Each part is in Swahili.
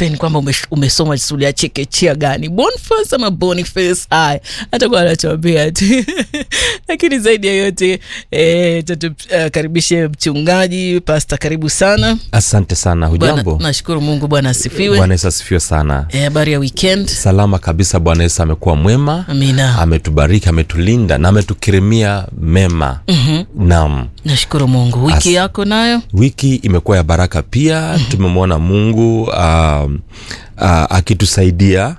depend kwamba ume, umesoma shule ya chekechea gani Boniface ama Boniface haya atakuwa anatuambia tu lakini zaidi ya yote eh, tatukaribishe mchungaji pasta karibu sana asante sana Bwana- hujambo nashukuru mungu bwana asifiwe bwana yesu asifiwe sana Eh, habari ya weekend salama kabisa bwana yesu amekuwa mwema amina ametubariki ametulinda na ametukirimia mema mm-hmm. nam nashukuru mungu wiki As- yako nayo wiki imekuwa ya baraka pia tumemwona mungu uh, uh, akitusaidia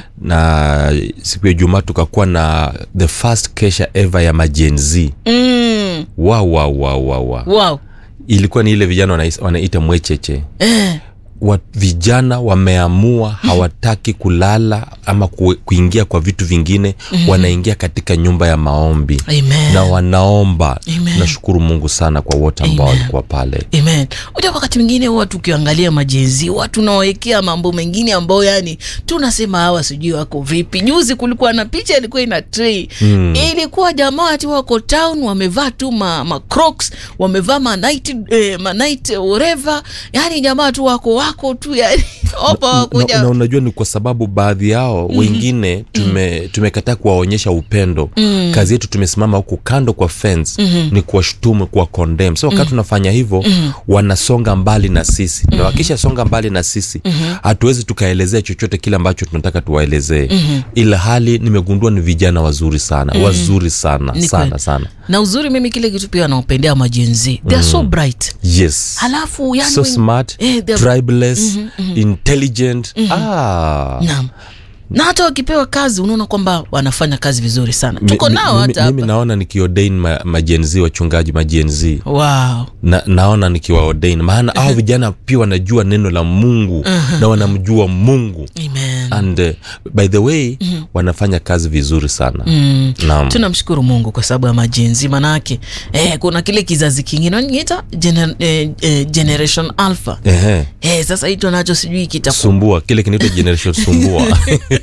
na siku ya jumaa tukakuwa na the first kesha ever ya majenzi mm. wa wa wa wa wa wow ilikuwa ni ile vijana wanais- wanaita mwecheche eh. wa, vijana wameamua hawataki kulala ama ku, kuingia kwa vitu vingine mm-hmm. wanaingia katika nyumba ya maombi Amen. na wanaomba Amen. nashukuru mungu sana kwa wote ambao Amen. walikuwa pale amen uja wakati mwingine huwa tukiangalia majenzi huwa tunawekea mambo mengine ambayo yani tunasema hawa sijui wako vipi juzi kulikuwa na picha ilikuwa ina trei mm. ilikuwa jamaa ati wako town wamevaa tu ma, ma crocs wamevaa ma night, eh, ma night whatever yani jamaa tu wako wako tu yani opa na, wakuja na unajua ni kwa sababu baadhi yao mm-hmm. wengine tume, tumekataa kuwaonyesha upendo mm. kazi yetu tumesimama huku kando kwa fence mm-hmm. ni kuwashutumu kuwa condemn so wakati mm-hmm. tunafanya hivyo mm-hmm. wanasonga mbali na sisi mm-hmm. na wakishasonga mbali na sisi hatuwezi mm-hmm. tukaelezea chochote kile ambacho tunataka tuwaelezee mm-hmm. ila hali nimegundua ni vijana wazuri sana mm-hmm. wazuri sana Ni sana kweli. sana na uzuri mimi kile kitu pia wanaopendea majenzi they are so bright yes halafu yani so when- smart eh, they are- tribeless intelligent ah. naam na hata wakipewa kazi unaona kwamba wanafanya kazi vizuri sana Mi- tuko mi- nao mimi, hata mimi hapa naona nikiodain ma, majenzi wachungaji majenzi wow. na, naona nikiwaodain maana hao vijana pia wanajua neno la mungu na wanamjua mungu Amen. and uh, by the way wanafanya kazi vizuri sana Mm. naam tunamshukuru mungu kwa sababu ya majenzi manake eh, kuna kile kizazi kingine wanaita gener, eh, eh, generation alpha Ehe. eh, sasa hicho nacho sijui kitakuwa sumbua kile kinaitwa generation sumbua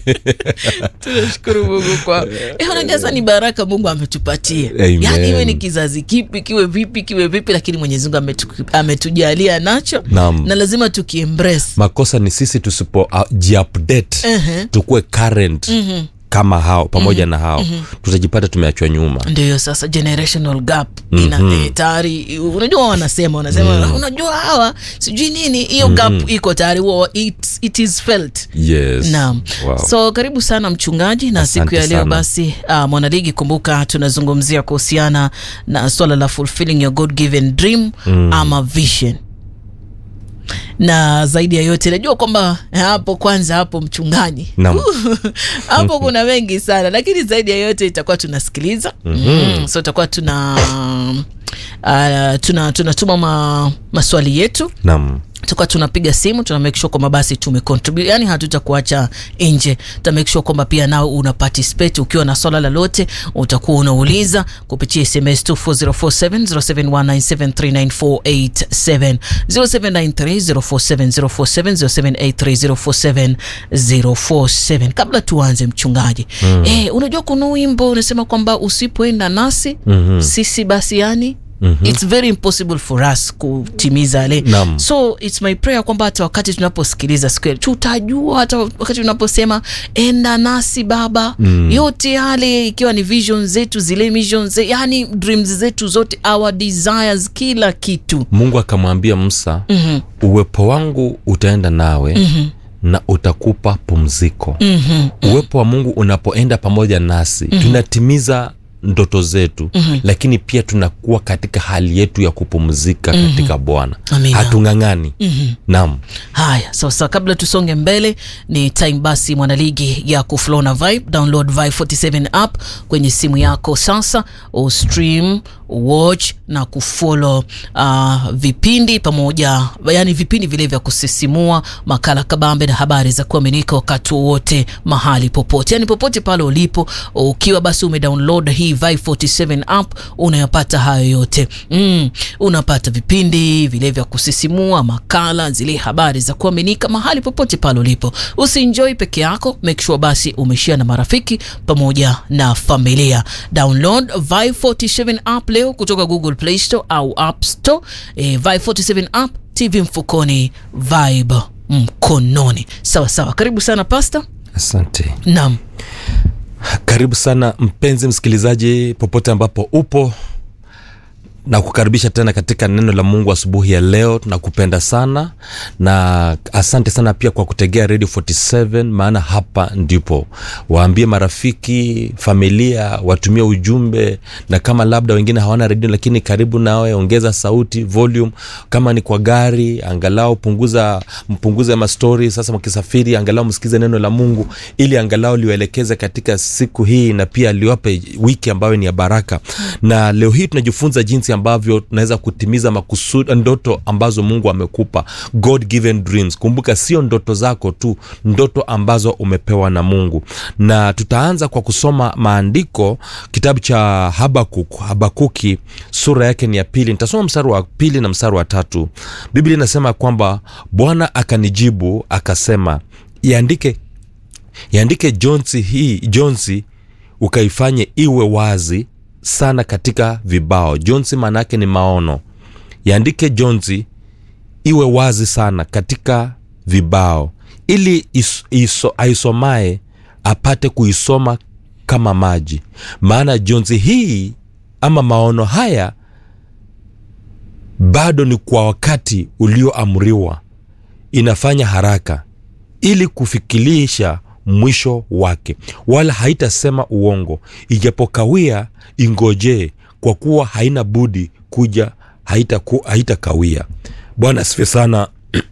tunashukuru mungu kwa eh, unajua sasa ni baraka mungu ametupatia Amen. yaani iwe ni kizazi kipi kiwe vipi kiwe vipi lakini mwenyezi mungu ametu, ametujalia nacho Naam. na lazima tukiembrace makosa ni sisi tusipo uh, jiupdate Ehe. tukuwe current kama hao pamoja na hao tutajipata tumeachwa nyuma ndio sasa generational gap ina eh, tayari unajua wanasema wanasema unajua hawa sijui nini hiyo gap iko tayari huwa it, it is felt yes naam wow. so karibu sana mchungaji na Asante siku ya leo sana. basi uh, mwanaligi kumbuka tunazungumzia kuhusiana na swala la fulfilling your god given dream mm. ama vision na zaidi ya yote najua kwamba hapo kwanza hapo mchungaji Naam. hapo kuna mengi sana lakini zaidi ya yote itakuwa tunasikiliza mm-hmm. so itakuwa tuna uh, tuna tunatuma ma, maswali yetu naam tukawa tunapiga simu tuna make sure kwamba basi tumecontribute yani hatutakuacha nje tuta make sure kwamba pia nao una participate ukiwa na swala lolote utakuwa unauliza kupitia sms 240470719739487 0793047047 0783047047 kabla tuanze mchungaji mm. eh, unajua kuna wimbo unasema kwamba usipoenda nasi mm-hmm. sisi basi yani Mm-hmm. its very impossible for us kutimiza yale Naam. so its my prayer kwamba hata wakati tunaposikiliza siku ya- tutajua hata wakati tunaposema enda nasi baba mm. yote yale ikiwa ni vision zetu zile mission ze, yani dreams zetu zote our desires kila kitu mungu akamwambia musa mm-hmm. uwepo wangu utaenda nawe mm-hmm na utakupa pumziko mm-hmm. uwepo wa mungu unapoenda pamoja nasi mm-hmm. tunatimiza ndoto zetu mm-hmm. lakini pia tunakuwa katika hali yetu ya kupumzika mm-hmm. katika bwana Amina. hatung'ang'ani mm-hmm. nam haya sasa kabla tusonge mbele ni time basi mwanaligi ya kuflow na vibe download vibe 47 app kwenye simu yako sasa ustream watch na kufollow uh, vipindi pamoja yani vipindi vile vya kusisimua makala kabambe na habari za kuaminika wakati wowote mahali popote yani popote pale ulipo ukiwa basi umedownload hii Vibe 47 app unayapata hayo yote mm, unapata vipindi vile vya kusisimua makala zile habari za kuaminika mahali popote pale ulipo usienjoy peke yako make sure basi umeshia na marafiki pamoja na familia download Vibe 47 app leo kutoka google play store au app store e, Vibe 47 app tv mfukoni vibe mkononi sawa sawa karibu sana pasta asante naam karibu sana mpenzi msikilizaji popote ambapo upo na kukaribisha tena katika neno la mungu asubuhi ya leo tunakupenda sana na asante sana pia kwa kutegea radio 47 maana hapa ndipo waambie marafiki familia watumie ujumbe na kama labda wengine hawana redio lakini karibu nawe ongeza sauti volume kama ni kwa gari angalau punguza mpunguze mastori sasa mkisafiri angalau msikize neno la mungu ili angalau liwaelekeze katika siku hii na pia liwape wiki ambayo ni ya baraka na leo hii tunajifunza jinsi ambavyo tunaweza kutimiza makusudi ndoto ambazo mungu amekupa god given dreams kumbuka sio ndoto zako tu ndoto ambazo umepewa na mungu na tutaanza kwa kusoma maandiko kitabu cha habakuk habakuki sura yake ni ya pili nitasoma mstari wa pili na mstari wa tatu biblia inasema kwamba bwana akanijibu akasema iandike iandike jonsi hii jonsi ukaifanye iwe wazi sana katika vibao jonsi maana yake ni maono iandike jonsi iwe wazi sana katika vibao ili is, iso, aisomaye apate kuisoma kama maji maana jonsi hii ama maono haya bado ni kwa wakati ulioamriwa inafanya haraka ili kufikilisha mwisho wake wala haitasema uongo ijapokawia ingojee kwa kuwa haina budi kuja haitakawia haita haita bwana asife sana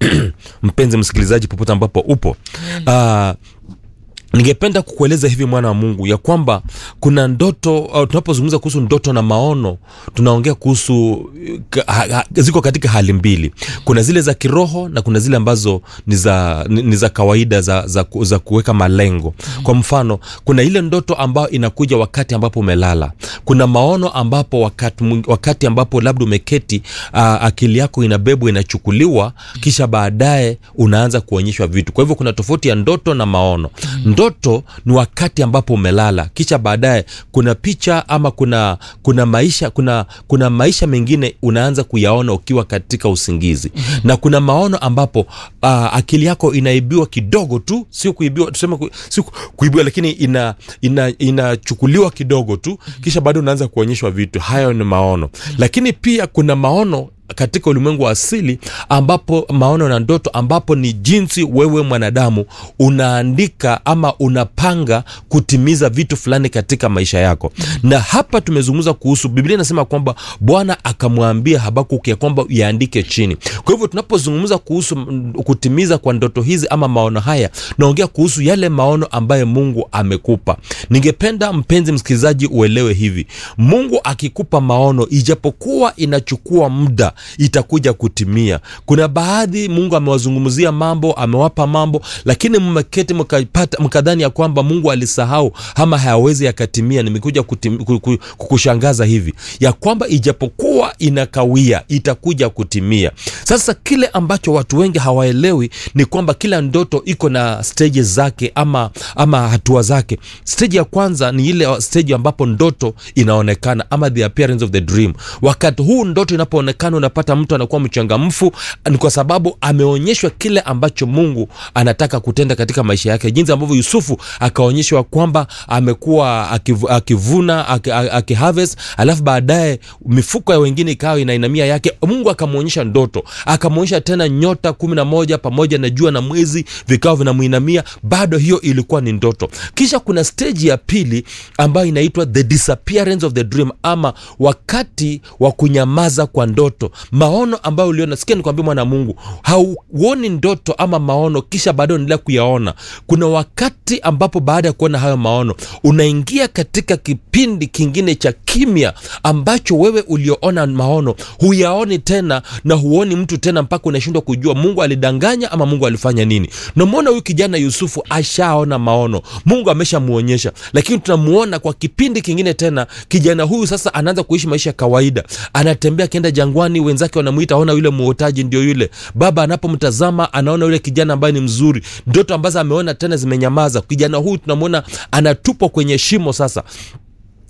mpenzi msikilizaji popote ambapo upo uh, ningependa kukueleza hivi mwana wa mungu ya kwamba kuna ndoto uh, tunapozungumza kuhusu ndoto na maono tunaongea kuhusu ha, ha, ziko katika hali mbili kuna zile za kiroho na kuna zile ambazo ni za, ni, ni za kawaida za, za, za kuweka malengo kwa mfano kuna ile ndoto ambayo inakuja wakati ambapo umelala kuna maono ambapo wakati, wakati ambapo labda umeketi uh, akili yako inabebwa inachukuliwa kisha baadaye unaanza kuonyeshwa vitu kwa hivyo kuna tofauti ya ndoto na maono ndoto ni wakati ambapo umelala kisha baadaye kuna picha ama kuna kuna maisha kuna kuna maisha mengine unaanza kuyaona ukiwa katika usingizi mm-hmm. na kuna maono ambapo uh, akili yako inaibiwa kidogo tu sio kuibiwa tuseme ku, sio kuibiwa lakini ina inachukuliwa ina kidogo tu kisha baadaye unaanza kuonyeshwa vitu hayo ni maono mm-hmm. lakini pia kuna maono katika ulimwengu wa asili ambapo maono na ndoto ambapo ni jinsi wewe mwanadamu unaandika ama unapanga kutimiza vitu fulani katika maisha yako na hapa tumezungumza kuhusu biblia inasema kwamba bwana akamwambia habakuk ya kwamba yaandike chini kwa hivyo tunapozungumza kuhusu kutimiza kwa ndoto hizi ama maono haya naongea kuhusu yale maono ambayo mungu amekupa ningependa mpenzi msikilizaji uelewe hivi mungu akikupa maono ijapokuwa inachukua muda itakuja kutimia kuna baadhi mungu amewazungumzia mambo amewapa mambo lakini mmeketi mkadhani ya kwamba mungu alisahau ama hayawezi yakatimia nimekuja kukushangaza hivi ya kwamba ijapokuwa inakawia itakuja kutimia sasa kile ambacho watu wengi hawaelewi ni kwamba kila ndoto iko na stage zake ama ama hatua zake stage ya kwanza ni ile stage ambapo ndoto inaonekana ama the appearance of the dream wakati huu ndoto inapoonekana unapata mtu anakuwa mchangamfu ni kwa sababu ameonyeshwa kile ambacho mungu anataka kutenda katika maisha yake jinsi ambavyo yusufu akaonyeshwa kwamba amekuwa akiv, akivuna akiharvest alafu baadaye mifuko ya wengine ikawa inainamia yake mungu akamwonyesha ndoto akamwonyesha tena nyota kumi na moja pamoja na jua na mwezi vikawa vinamwinamia bado hiyo ilikuwa ni ndoto kisha kuna steji ya pili ambayo inaitwa the disappearance of the dream ama wakati wa kunyamaza kwa ndoto maono ambayo uliona sikia nikwambia mwana mungu hauoni ndoto ama maono kisha baadaye unaendelea kuyaona kuna wakati ambapo baada ya kuona hayo maono unaingia katika kipindi kingine cha kimya ambacho wewe ulioona maono huyaoni tena na huoni mtu tena mpaka unashindwa kujua mungu alidanganya ama mungu alifanya nini namwona huyu kijana yusufu ashaona maono mungu ameshamwonyesha lakini tunamuona kwa kipindi kingine tena kijana huyu sasa anaanza kuishi maisha ya kawaida anatembea akienda jangwani wenzake wanamwita aona yule muotaji ndio yule baba anapomtazama anaona yule kijana ambaye ni mzuri ndoto ambazo ameona tena zimenyamaza kijana huyu tunamwona anatupwa kwenye shimo sasa Hat,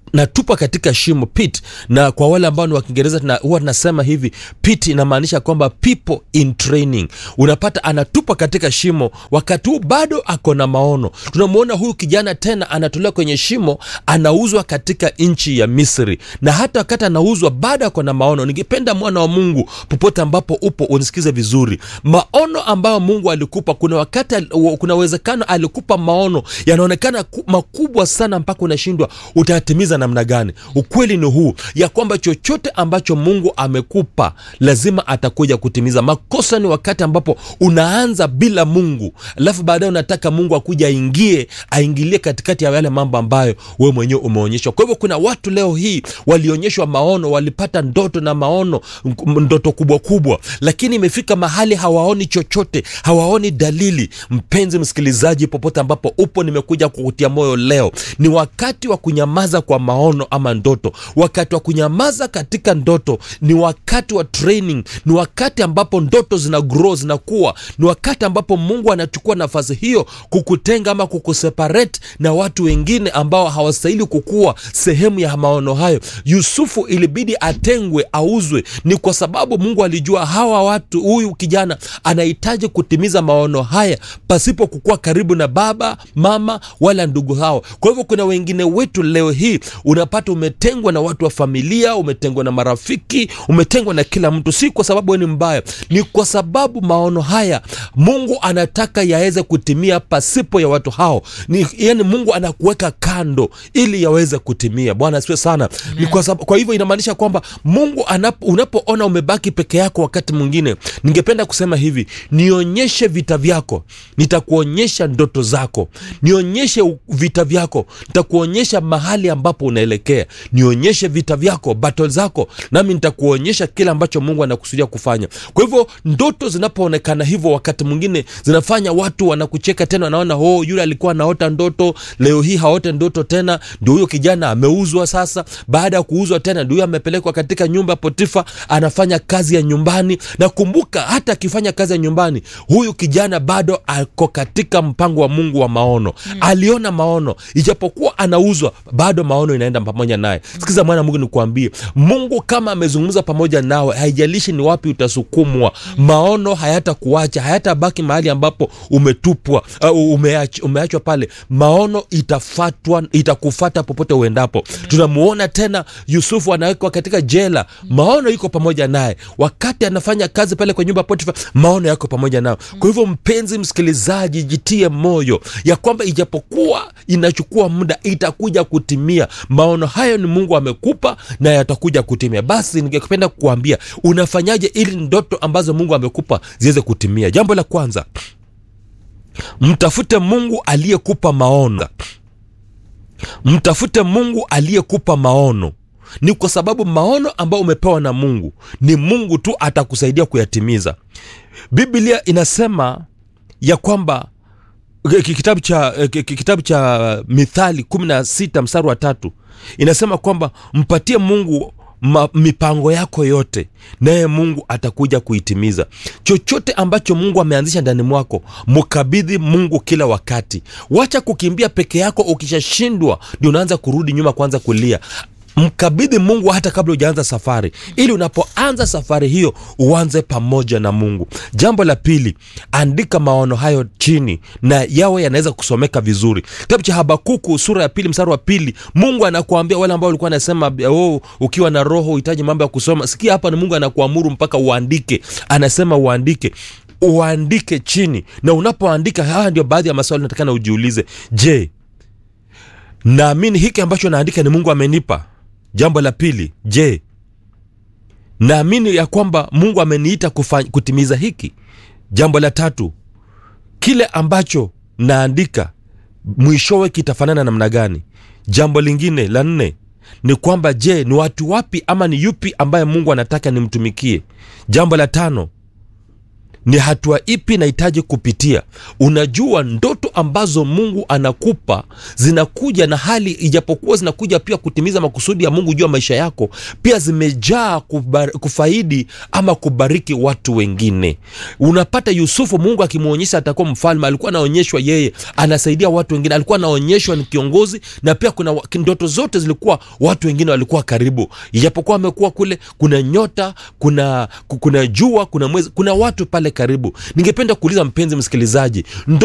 natupa katika shimo pit na kwa wale ambao ni wa kiingereza tuna- huwa tunasema hivi pit inamaanisha kwamba people in training unapata anatupa katika shimo wakati huu bado ako na maono tunamwona huyu kijana tena anatolewa kwenye shimo anauzwa katika nchi ya misri na hata wakati anauzwa bado ako na maono ningependa mwana wa mungu popote ambapo upo unisikize vizuri maono ambayo mungu alikupa kuna wakati al- kuna uwezekano alikupa maono yanaonekana ku- makubwa sana mpaka unashindwa utayatimiza namna gani ukweli ni huu ya kwamba chochote ambacho mungu amekupa lazima atakuja kutimiza makosa ni wakati ambapo unaanza bila mungu alafu baadaye unataka mungu akuja aingie aingilie katikati ya yale mambo ambayo wewe mwenyewe umeonyeshwa kwa hivyo kuna watu leo hii walionyeshwa maono walipata ndoto na maono m- ndoto kubwa kubwa lakini imefika mahali hawaoni chochote hawaoni dalili mpenzi msikilizaji popote ambapo upo nimekuja kukutia moyo leo ni wakati wa kunyamaza kwa maono ama ndoto wakati wa kunyamaza katika ndoto ni wakati wa training ni wakati ambapo ndoto zina grow zinakuwa ni wakati ambapo mungu anachukua nafasi hiyo kukutenga ama kukuseparate na watu wengine ambao hawastahili kukuwa sehemu ya maono hayo yusufu ilibidi atengwe auzwe ni kwa sababu mungu alijua hawa watu huyu kijana anahitaji kutimiza maono haya pasipo kukuwa karibu na baba mama wala ndugu hao kwa hivyo kuna wengine wetu leo hii unapata umetengwa na watu wa familia umetengwa na marafiki umetengwa na kila mtu si kwa sababu wewe ni mbaya ni kwa sababu maono haya mungu anataka yaweze kutimia pasipo ya watu hao ni, yani mungu anakuweka kando ili yaweze kutimia bwana asifiwe sana ni kwa, sababu, kwa hivyo inamaanisha kwamba mungu anapo, unapoona umebaki peke yako wakati mwingine ningependa kusema hivi nionyeshe vita vyako nitakuonyesha ndoto zako nionyeshe u- vita vyako nitakuonyesha mahali ambapo unaelekea nionyeshe vita vyako battle zako nami nitakuonyesha kile ambacho mungu anakusudia kufanya kwa hivyo ndoto zinapoonekana hivyo wakati mwingine zinafanya watu wanakucheka tena wanaona oh, yule alikuwa anaota ndoto leo hii haote ndoto tena ndio huyo kijana ameuzwa sasa baada ya kuuzwa tena ndio huyo amepelekwa katika nyumba ya potifa anafanya kazi ya nyumbani na kumbuka hata akifanya kazi ya nyumbani huyu kijana bado ako katika mpango wa mungu wa maono mm. aliona maono ijapokuwa anauzwa bado maono inaenda pamoja naye sikiza mwana mungu nikuambie mungu kama amezungumza pamoja nawe haijalishi ni wapi utasukumwa maono hayatakuacha hayatabaki mahali ambapo umetupwa uh, umeach, umeachwa pale maono itafatwa itakufata popote uendapo tunamuona tena yusufu anawekwa katika jela maono iko pamoja naye wakati anafanya kazi pale kwa nyumba ya potifa maono yako pamoja nayo kwa hivyo mpenzi msikilizaji jitie moyo ya kwamba ijapokuwa inachukua muda itakuja kutimia maono hayo ni mungu amekupa na yatakuja kutimia basi ningependa kukuambia unafanyaje ili ndoto ambazo mungu amekupa ziweze kutimia jambo la kwanza mtafute mungu aliyekupa maono mtafute mungu aliyekupa maono ni kwa sababu maono ambayo umepewa na mungu ni mungu tu atakusaidia kuyatimiza biblia inasema ya kwamba ki- kitabu cha eh, ki- kitabu cha mithali 16 mstari wa tatu inasema kwamba mpatie mungu ma, mipango yako yote naye mungu atakuja kuitimiza chochote ambacho mungu ameanzisha ndani mwako mkabidhi mungu kila wakati wacha kukimbia peke yako ukishashindwa ndio unaanza kurudi nyuma kwanza kulia mkabidhi mungu hata kabla hujaanza safari ili unapoanza safari hiyo uanze pamoja na mungu jambo la pili andika maono hayo chini na yawe yanaweza kusomeka vizuri kitabu cha habakuku sura ya pili mstari wa pili mungu anakuambia wale ambao walikuwa anasema oh, ukiwa na roho uhitaji mambo ya kusoma sikia hapa ni mungu anakuamuru mpaka uandike anasema uandike uandike chini na unapoandika haya ndio baadhi ya maswali natakana ujiulize je naamini hiki ambacho naandika ni mungu amenipa jambo la pili je naamini ya kwamba mungu ameniita kufa, kutimiza hiki jambo la tatu kile ambacho naandika mwishowe kitafanana namna gani jambo lingine la nne ni kwamba je ni watu wapi ama ni yupi ambaye mungu anataka nimtumikie jambo la tano ni hatua ipi nahitaji kupitia unajua ndoto ambazo mungu anakupa zinakuja na hali ijapokuwa zinakuja pia kutimiza makusudi ya mungu juu ya maisha yako pia zimejaa kubar, kufaidi ama kubariki watu wengine unapata yusufu mungu akimwonyesha atakuwa mfalme alikuwa anaonyeshwa yeye anasaidia watu wengine alikuwa anaonyeshwa ni kiongozi na pia kuna wa- ndoto zote zilikuwa watu wengine walikuwa karibu ijapokuwa amekuwa kule kuna nyota kuna kuna jua kuna mwezi kuna watu pale karibu ningependa kuuliza mpenzi msikilizaji ndo